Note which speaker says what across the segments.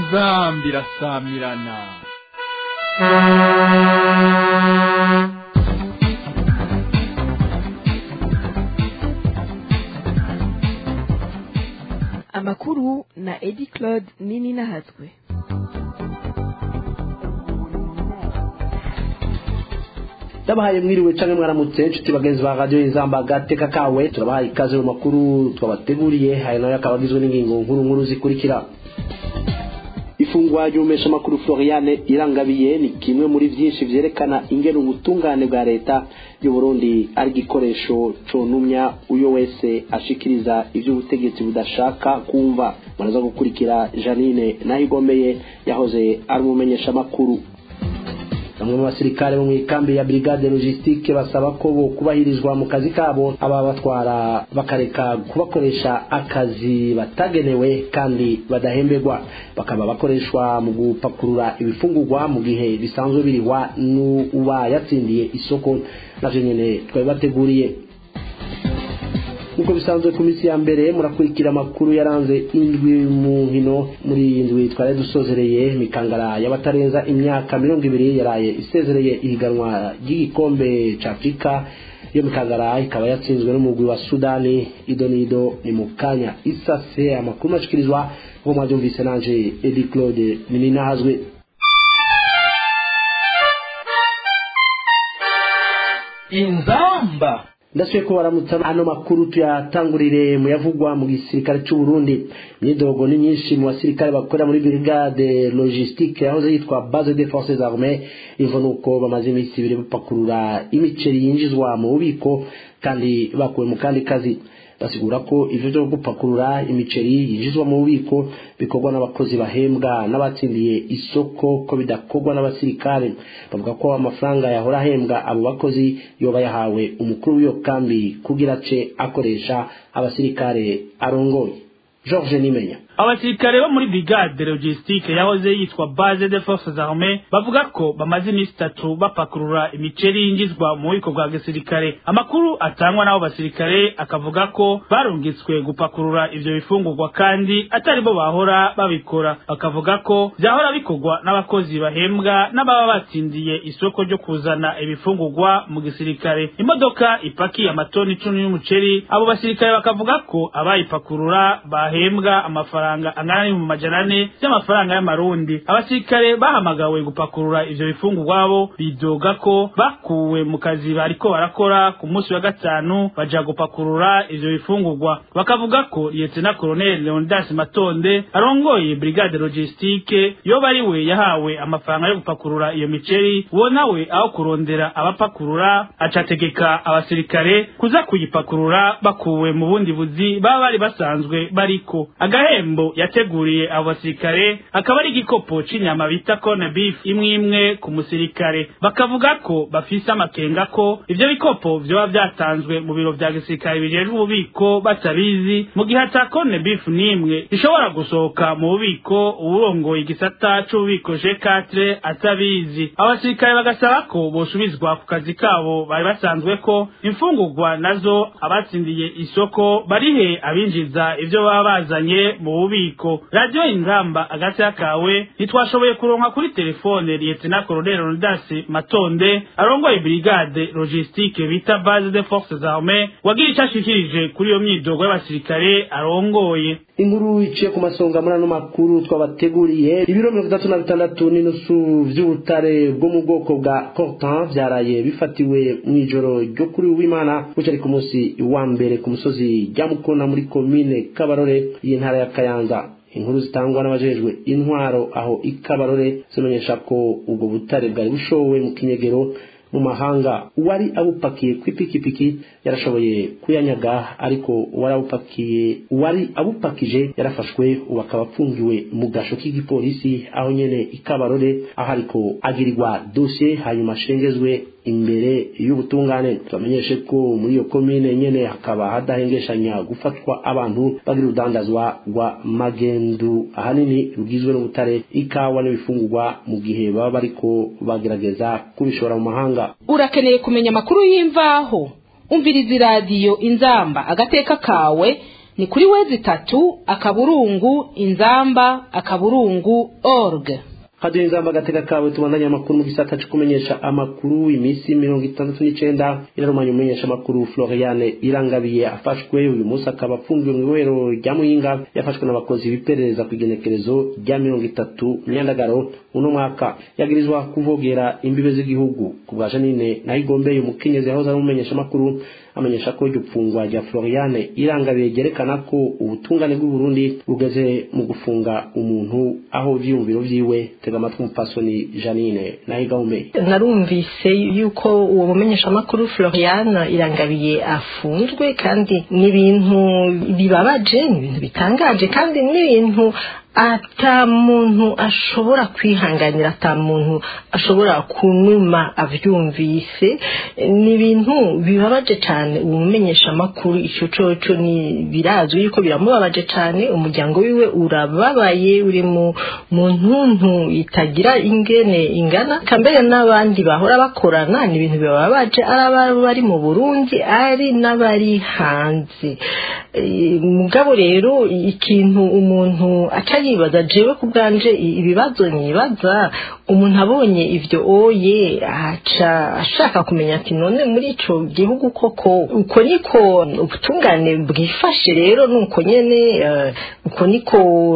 Speaker 1: inzambi irasamirana
Speaker 2: amakuru na edi claude nini nahatswe
Speaker 3: ndabahaye mwiriwe canke mwaramutse nshuti bagenzi ba radiyo izamba agateka kawe turabahaye ikaze mu makuru twabateguriye aya nayo akaba agizwe n'ingingo nkuru nkuru zikurikira ifungwa ry'umesha makuru Floriane irangabiye ni kimwe muri byinshi vyerekana ingene ubutungane bwa leta y'u Burundi ari igikoresho conumya uyo wese ashikiriza ivy'ubutegetsi budashaka kumva muraza gukurikira Janine Nahigomeye yahoze ari umumenyesha makuru bamwe mu basirikare bo mu ikambi ya brigade logistique basaba ko bo kubahirizwa mu kazi kabo aba batwara bakareka kubakoresha akazi batagenewe kandi badahemberwa bakaba bakoreshwa mu gupakurura ibifungurwa mu gihe bisanzwe birihwa n'uba yatsindiye isoko navyo nyene twari bateguriye nk'uko bisanzwe ku minsi ya mbere murakurikira amakuru yaranze indwi mu nkino muri iyi ndwi twari dusozereye mikangara y'abatarenza imyaka mirongo ibiri yaraye isezereye ihiganwa ry'igikombe ca afurika iyo mikangara ikaba yatsinzwe n'umugwi wa sudani ido n'ido ni mu kanya isase amakuru mashikirizwa nko mwavyumvise nanje edi claude nininahazwe
Speaker 1: inzamba
Speaker 3: ndasubiye ko baramutsa ano makuru tuyatangurire mu yavugwa mu gisirikare cy'u Burundi imyidogo ni myinshi mu basirikare bakorera muri brigade logistique yahoze yitwa base des forces armées ivo nuko bamaze iminsi ibiri bapakurura imiceri yinjizwa mu bubiko kandi bakuwe mu kandi kazi basigura ko ivyo vyo gupakurura imiceri yinjizwa mu bubiko bikorwa n'abakozi bahembwa n'abatsindiye isoko ko bidakorwa n'abasirikare bavuga ko amafaranga yahora ahembwa abo bakozi yoba yahawe umukuru w'iyo kambi kugira ace akoresha abasirikare arongoye George Nimenya
Speaker 4: abasirikare bo muri brigade logistique yahoze yitwa base de forces armées bavuga ko bamaze iminsi itatu bapakurura imiceri yinjizwa mu bubiko bwa gisirikare amakuru atangwa n'abo basirikare akavuga ko barungitswe gupakurura ivyo bifungurwa kandi atari bo bahora babikora bakavuga ko vyahora bikorwa n'abakozi bahembwa n'ababa batsindiye isoko ryo kuzana ibifungurwa mu gisirikare imodoka ipakiye amatoni icumi y'umuceri abo basirikare bakavuga ko abayipakurura bahembwa amafaranga amafaranga angana n'ibihumbi majana ane by'amafaranga y'amarundi abasirikare bahamagawe gupakurura ivyo bifungurwa bo bidoga ko bakuwe mu kazi bariko barakora ku munsi wa gatanu baja gupakurura ivyo bifungurwa bakavuga ko lieutenant colonel leonidas matonde arongoye brigade logistique yoba ari we yahawe amafaranga yo gupakurura iyo miceri uwo nawe aho kurondera abapakurura acategeka abasirikare kuza kuyipakurura bakuwe mu bundi buzi baba bari basanzwe bariko agahembo yateguriye abo basirikare akaba ari igikopo c'inyama bita corne beef imwe imwe ku musirikare bakavuga ko bafise amakenga ko ivyo bikopo vyoba vyatanzwe mu biro vya gisirikare bijejwe ububiko batabizi mu gihe ata corne beef n'imwe ishobora gusohoka mu bubiko uwurongoye igisata c'ububiko G4 atabizi abasirikare bagasaba ko bosubizwa ku kazi kabo bari basanzwe ko imfungurwa nazo abatsindiye isoko barihe abinjiza ivyo baba bazanye mu bubiko radio ingamba agati kawe ntitwashoboye kuronka kuri telefone lieutenant colonel Rondas Matonde arongoye brigade logistique bita base de forces armées wagira icyo ashikirije kuri iyo myidogo y'abasirikare arongoye
Speaker 3: inkuru iciye ku masonga muri ano makuru twabateguriye ibiro mirongo itatu na bitandatu n'inusu vy'ubutare bwo mu bwoko bwa cortan vyaraye bifatiwe mw'ijoro ryo kuri uwimana bucari ku munsi wa mbere ku musozi rya mukona muri komine kabarore y'intara ya kayanza inkuru zitangwa n'abajejwe intwaro aho ikabarore zimenyesha ko ubwo butare bwari bushowe mu kinyegero mu mahanga uwari abupakiye kw'ipikipiki yarashoboye kuyanyaga ariko uwari abupakiye uwari abupakije yarafashwe ubu akaba apfungiwe mu gasho k'igipolisi aho nyene ikabarore aho ariko agirirwa dosiye hanyuma ashengezwe imbere y'ubutungane tubamenyeshe ko muri iyo komine nyene hakaba hadahengeshanya gufatwa abantu bagira urudandazwa rwa magendu ahanini rugizwe n'ubutare ikawa n'ibifungurwa mu gihe baba bariko bagerageza kubishora mu mahanga
Speaker 5: urakeneye kumenya amakuru y'imvaho umviriza iradiyo inzamba agateka kawe ni kuri wezi itatu akaburungu inzamba akaburungu org
Speaker 3: hadiyo inzamba agateka kawe tubandanye amakuru mu gisata cyo kumenyesha amakuru iminsi mirongo itandatu n'icenda irarumanya umumenyesha amakuru floriane irangabiye afashwe uyu munsi akaba afungiwe mu ibohero rya muyinga yafashwe n'abakozi biperereza ku igenekerezo rya mirongo itatu myandagaro uno mwaka yagirizwa kuvogera imbibe z'igihugu ku bwa janine naho igombeye umukenyezi yahoze ari umumenyesha amakuru amenyesha ko iryo pfungwa rya floriane irangabiye ryerekana ko ubutungane bw'uburundi bugeze mu gufunga umuntu aho ivyiyumviro vyiwe tega amatwi umupfasoni janine naho igahumeye
Speaker 6: narumvise yuko uwo mumenyeshamakuru floriane irangabiye afunzwe kandi ni ibintu bibabaje ni ibintu bitangaje kandi ni ibintu ata muntu ashobora kwihanganira ata muntu ashobora kunuma avyumvise ni ibintu bibabaje cyane umumenyesha amakuru icyo coco ni birazwi yuko biramubabaje cyane umuryango wiwe urababaye uri mu mu ntuntu itagira ingene ingana kambere n'abandi bahora bakorana ni ibintu bibabaje ari bari mu Burundi ari n'abari hanze mugabo rero ikintu umuntu aca yibaza jewe ku bwanje ibibazo nibaza umuntu abonye ivyo oye aca ashaka kumenya ati none muri ico gihugu koko uko niko ubutungane bwifashe rero nuko nyene uko niko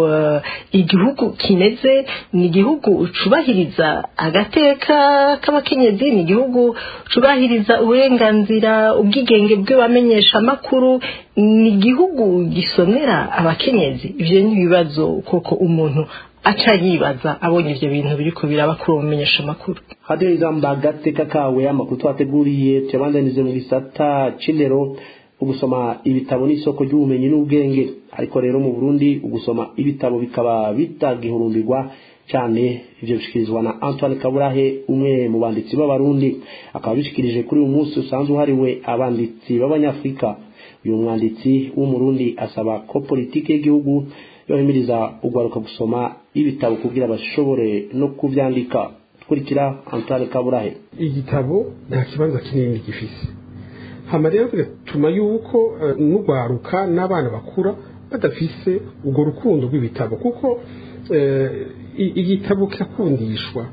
Speaker 6: igihugu kimeze ni igihugu cubahiriza agateka k'abakenyezi ni igihugu cubahiriza uburenganzira ubwigenge bw'abamenyesha amakuru ni igihugu gisomera abakenyezi ivyo ni ibibazo koko umuntu aca yibaza abonye ivyo bintu biriko biraba kuri uwo mumenyesha amakuru
Speaker 3: hadiyo inzamba agateka kawe amakuru twateguriye tuyabandanize mu gisata c'indero ugusoma ibitabo n'isoko ry'ubumenyi n'ubwenge ariko rero mu burundi ugusoma ibitabo bikaba bitagihurumbirwa cyane ivyo bishikirizwa na Antoine Kaburahe umwe mu banditsi b'abarundi akaba bishikirije kuri uyu munsi usanzwe uhariwe abanditsi b'abanyafrika uyu mwanditsi w'umurundi asaba ko politiki y'igihugu yohimiriza ugwaruka gusoma ibitabo kugira bashobore no kuvyandika kurikira Antoine Kaburahe
Speaker 7: igitabo nta kibanza kinini gifise hama rero bigatuma yuko uh, n'ugwaruka n'abana bakura badafise urwo rukundo rw'ibitabo kuko uh, igitabo kirakundishwa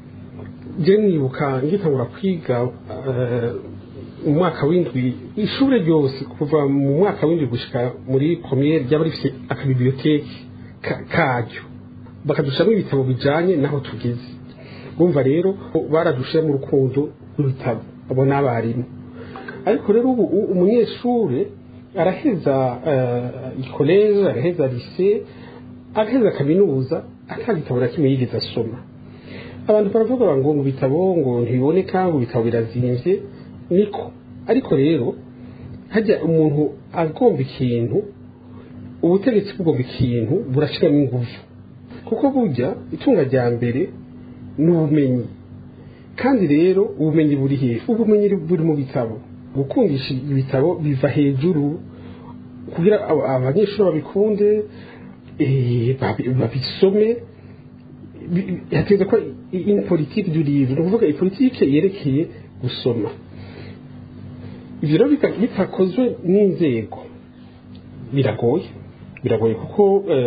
Speaker 7: je nibuka ngitangura kwiga uh, umwaka w'indwi ishure ryose kuva mu mwaka w'indwi gushika muri premiere ryaba rifite akabiblioteki karyo bakadushiramo ibitabo bijanye naho tugeze bumva rero baradushiramo urukundo rw'ibitabo abo n'abarimu ariko rero ubu umunyeshure araheza ikoleje araheza lise agaheza kaminuza ata gitabo na kimwe yigeze asoma abantu baravuga ngo mu bitabo ngo ntibiboneka ngo ibitabo birazimvye niko ariko rero hajya umuntu agomba ikintu ubutegetsi bugomba ikintu burashiramo ingufu kuko burya itunga rya mbere ni ubumenyi kandi rero ubumenyi buri hehe ubumenyi buri mu bitabo gukundisha ibitabo biva hejuru kugira abanyeshuri babikunde babisome hategeza ko in politike du livre ni ukuvuga ipolitike yerekeye gusoma ibyo rero bitakozwe n'inzego biragoye biragoye kuko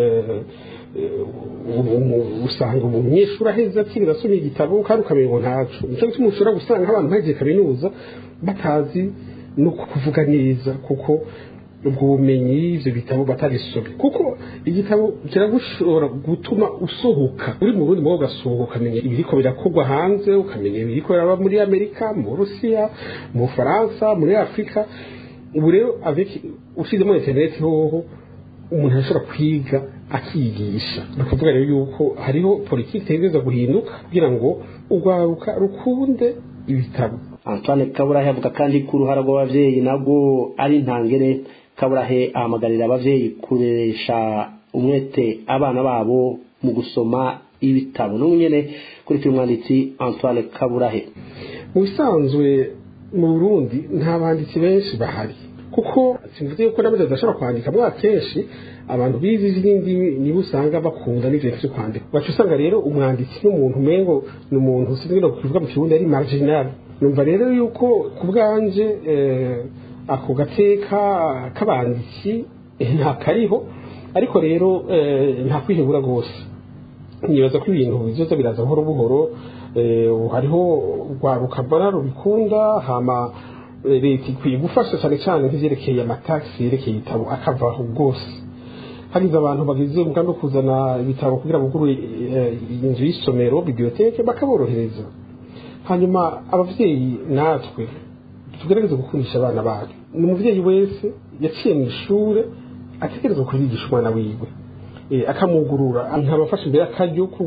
Speaker 7: usanga umunyeshuri aheza atiga asomye igitabo kandi ukamenya ngo ntacu nicyo gituma ushobora gusanga abantu bagiye kaminuza batazi no kuvuga neza kuko ubwo bumenyi ibyo bitabo batabisomye kuko igitabo kiragushobora gutuma usohoka uri mu rundi ugasohoka ukamenya ibiriko birakorwa hanze ukamenya ibiriko biraba muri amerika mu burusiya mu bufaransa muri afurika ubu rero ushyizemo interineti hoho umuntu arashobora kwiga akigisha ni ukuvuga rero yuko hariho politiki itegereza guhinduka kugira ngo urwaruka rukunde ibitabo
Speaker 3: Antoine Kaburahe avuga kandi ko uruhara rw'abavyeyi nabwo ari ntangere Kaburahe ahamagarira abavyeyi kuresha umwete abana babo mu gusoma ibitabo n'umunyene kuri uyu mwanditsi Antoine Kaburahe
Speaker 7: mu bisanzwe mu Burundi nta banditsi benshi bahari kuko simvuze yuko nabyo badashobora kwandika mwa kenshi abantu bize izindi nibo usanga bakunda n'ibintu byo kwandika baca usanga rero umwanditsi n'umuntu umengo ni umuntu sinzi no kuvuga mu kirundi ari marginal numva rero yuko ku bwanje ako gateka k'abanditsi nta kariho ariko rero nta kwihebura rwose nibaza ko ibintu bizoza biraza buhoro buhoro hariho rwaruka mbona rubikunda hama leta ikwiye gufasha cyane cyane nk'ivyerekeye amatagisi yerekeye ibitabo akavaho rwose hagize abantu bagize umugambi wo kuzana ibitabo kugira bugurure inzu y'isomero biblioteke bakaborohereza hanyuma abavyeyi natwe tugerageze gukundisha abana bacu ni umuvyeyi wese yaciye mu ishure ategereza kubigisha umwana wiwe akamugurura nkabafasha imbere akaryo ko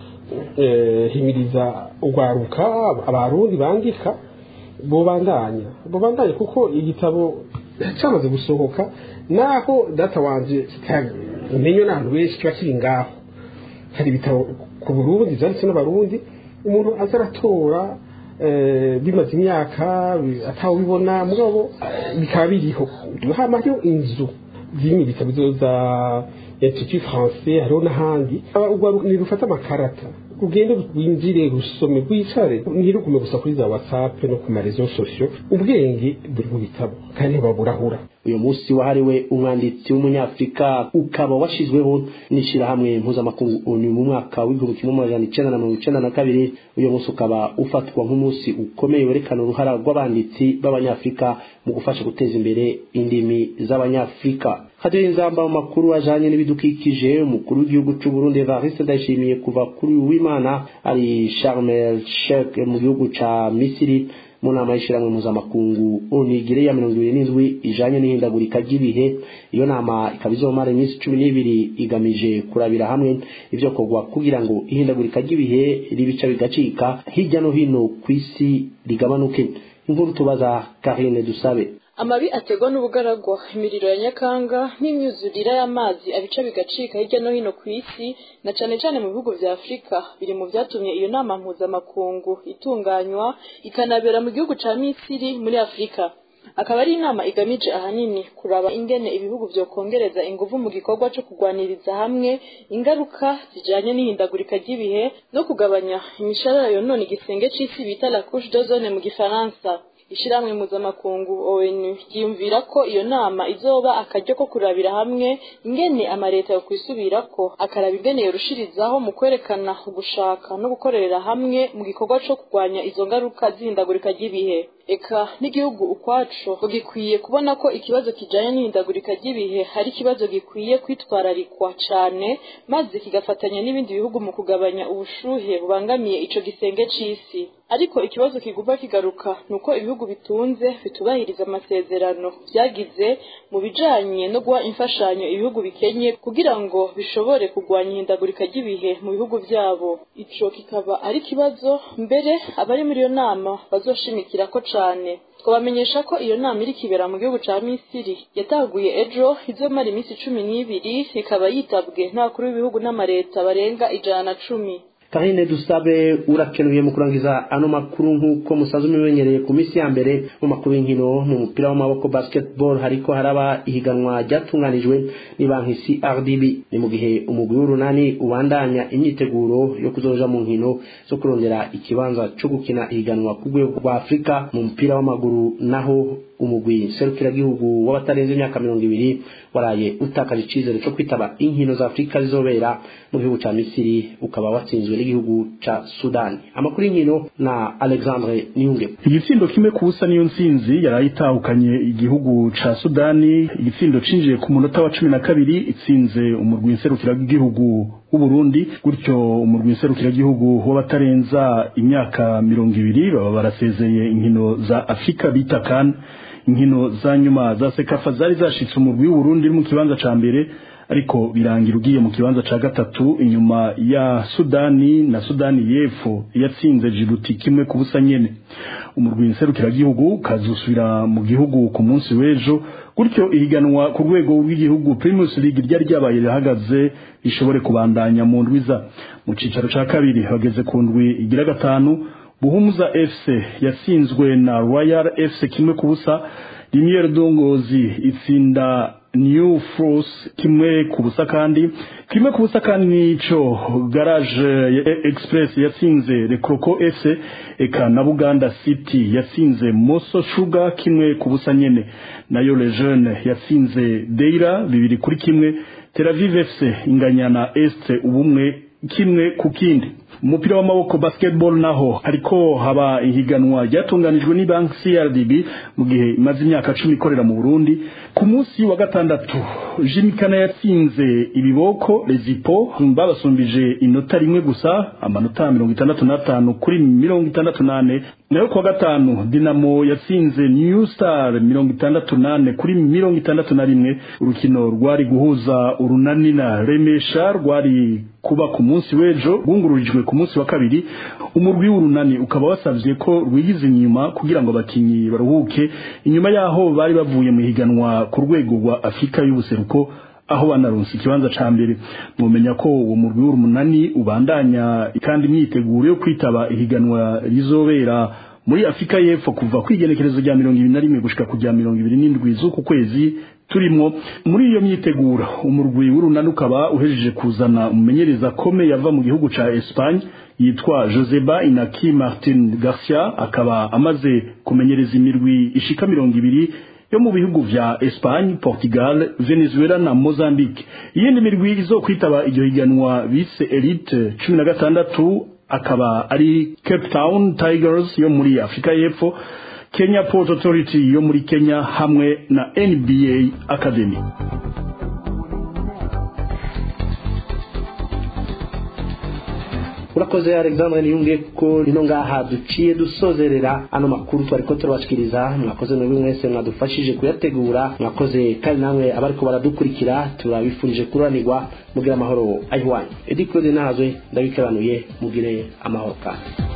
Speaker 7: guhimiriza urwaruka abarundi bandika bobandanya bobandanya kuko igitabo cyamaze gusohoka naho data wanje kitamenywe n'abantu benshi kiba kiri ngaho hari ibitabo ku burundi byanditse n'abarundi umuntu aza aratora bimaze imyaka atawubibona mugabo bikaba biriho hama hariho inzu zirimo ibitabo za institut français hariho n'ahandi nirufata amakarata ugende winjire rusome rwicare ntirugume gusa kuri za whatsapp no ku marezo sosiyo ubwenge buri mu bitabo kandi ntibaburahura
Speaker 3: uyu munsi wahariwe umwanditsi w'umunyafurika ukaba washyizweho n'ishyirahamwe mpuzamakungu onu mu mwaka w'igihumbi kimwe magana icenda na mirongo icenda na kabiri uyu munsi ukaba ufatwa nk'umunsi ukomeye werekana uruhara rw'abanditsi b'abanyafurika mu gufasha guteza imbere indimi z'abanyafurika hadiyo inzamba mu makuru ajanye n'ibidukikije umukuru w'igihugu c'u Burundi Evariste Ndayishimiye kuva kuri w'Imana ari Sharm el Sheikh mu gihugu ca Misiri mu nama y'ishyirahamwe mpuzamakungu onigire ya mirongo ibiri n'indwi ijanye n'ihindagurika ry'ibihe iyo nama ikaba izomara iminsi cumi n'ibiri igamije kurabira hamwe ivyo kogwa kugira ngo ihindagurika ry'ibihe ribica bigacika hirya no hino ku isi rigabanuke inkuru tubaza Karine Dusabe
Speaker 8: amabi ategwa n'ubugaragwa imiriro ya nyakanga n'imyuzurire y'amazi abica bigacika hirya no hino ku isi na cane cane mu bihugu vya afurika biri mu vyatumye iyo nama mpuzamakungu itunganywa ikanabera mu gihugu ca misiri muri afurika akaba ari inama igamije ahanini kuraba ingene ibihugu vyokongereza inguvu mu gikorwa co kugwaniriza hamwe ingaruka zijanye n'ihindagurika ry'ibihe no kugabanya imisharara yonona igisenge c'isi bita la couche d'ozone mu gifaransa ishyirahamwe mpuzamakungu onu ryiyumvira ko iyo nama izoba akaryo ko kurabira hamwe ingene amaleta yo kwisubirako akaraba ingene yorushirizaho mu kwerekana ugushaka no gukorera hamwe mu gikorwa co kurwanya izo ngaruka z'ihindagurika ry'ibihe eka n'igihugu ukwaco gikwiye kubona ko ikibazo kijanye n'ihindagurika ry'ibihe hari ikibazo gikwiye kwitwararikwa cane maze kigafatanya n'ibindi bihugu mu kugabanya ubushuhe bubangamiye ico gisenge c'isi ariko ikibazo kiguma kigaruka nuko ibihugu bitunze bitubahiriza amasezerano vyagize mu bijanye no guha imfashanyo ibihugu bikenye kugira ngo bishobore kurwanya ihindagurika ry'ibihe mu bihugu vyabo ico kikaba ari ikibazo mbere abari muri iyo nama bazoshimikirako cane twabamenyesha ko iyo nama iri kibera mu gihugu ca misiri yataguye ejo izomara iminsi cumi n'ibiri ikaba yitabwe n'abakuru b'ibihugu n'amareta barenga ijana na cumi
Speaker 3: Karine dusabe urakenuye mu kurangiza ano makuru nk'uko musaza umimenyereye ku minsi ya mbere mu makuru y'inkino mu mupira w'amaboko basketball hariko haraba ihiganwa ryatunganijwe ni banki CRDB ni mu gihe umugwi w'urunani ubandanya imyiteguro yo kuzoja mu nkino zo kurondera ikibanza co gukina ihiganwa ku rwego rwa Afurika mu mupira w'amaguru naho umugwi serukiragihugu w'abatarenze imyaka mirongo ibiri waraye utakaje icizere co kwitaba inkino za afurika zizobera mu gihugu ca misiri ukaba watsinzwe n'igihugu ca sudani amakuru y'inkino na alexandre niyunge
Speaker 9: igitsindo kimwe ku busa niyo ntsinzi yari itahukanye igihugu ca sudani igitsindo cinjiye ku munota wa cumi na kabiri itsinze umurwi nserukiragihugu w'uburundi gutyo umurwi nserukiragihugu w'abatarenza imyaka mirongo ibiri baba barasezeye inkino za afurika bita kan inkino za nyuma za sekafa zari zashitse umurwi w'uburundi mu kibanza ca mbere ariko birangira ugiye mu kibanza ca gatatu inyuma ya sudani na sudani y'epfo yatsinze jibuti kimwe ku busa nyene umurwi nserukiragihugu kazusubira mu gihugu ku munsi w'ejo gutyo ihiganwa ku rwego rw'igihugu primus league ryari ryabaye rihagaze rishobore kubandanya mu ndwiza mu cicaro ca kabiri bageze ku ndwi igira gatanu buhumuza fc yatsinzwe na royal fc kimwe ku busa Limiere Dongozi itsinda new force kimwe ku busa kandi kimwe ku busa kandi nico garage ya express yatsinze rekroko fc eka na buganda city yatsinze moso sugar kimwe ku busa nyene nayo le jeune yatsinze deira bibiri kuri kimwe tel aviv fc inganya na est ubumwe kimwe ku kindi umupira w'amaboko basketball naho hariko haba ihiganwa ryatunganijwe ni banki CRDB mu gihe imaze imyaka cumi ikorera mu Burundi ku munsi wa gatandatu Jimikana yatsinze ibiboko Lezipo babasumbije inota rimwe gusa amanota mirongo itandatu n'atanu kuri mirongo itandatu nane nayo kuwa gatanu Dinamo yatsinze New Star mirongo itandatu nane kuri mirongo itandatu na rimwe urukino rwari guhuza urunani na Remesha rwari kuba ku munsi w'ejo rwungururijwe ku munsi wa kabiri umurwi w'urunani ukaba wasavye ko rwigize inyuma kugira ngo abakinyi baruhuke inyuma yaho bari bavuye mu higanwa ku rwego rwa Afrika y'ubuseruko aho banaronse ikibanza ca mbere mwomenya ko uwo murwi w'urunani ubandanya kandi imyiteguro yo kwitaba ihiganwa rizobera muri Afrika y'Epfo kuva kwigenekerezo rya mirongo ibiri na rimwe gushika kujya mirongo ibiri n'indwi z'uku kwezi turimo muri iyo myiteguro umurwi w'urunani ukaba uhejeje kuzana umumenyereza kome yava mu gihugu ca Espagne yitwa Joseba Inaki Martin Garcia akaba amaze kumenyereza imirwi ishika mirongo ibiri yo mu bihugu vya Espagne, Portugal, Venezuela na Mozambique. Iyindi mirwi izokwitaba iryo higanwa bise Elite 16 akaba ari Cape Town Tigers yo muri Afrika y'Epfo, Kenya Port Authority yo muri Kenya hamwe na NBA Academy.
Speaker 3: urakoze alexandre niyunge ko rino ngaha duciye dusozerera ano makuru twari ko turabashikiriza mwakoze mwebwe mwese mwadufashije kuyategura mwakoze kandi namwe abariko baradukurikira turabifurije kuranirwa mugire amahoro ayiwanyu edi claude nahazwe ndabikaranuye mugire amahoro kandi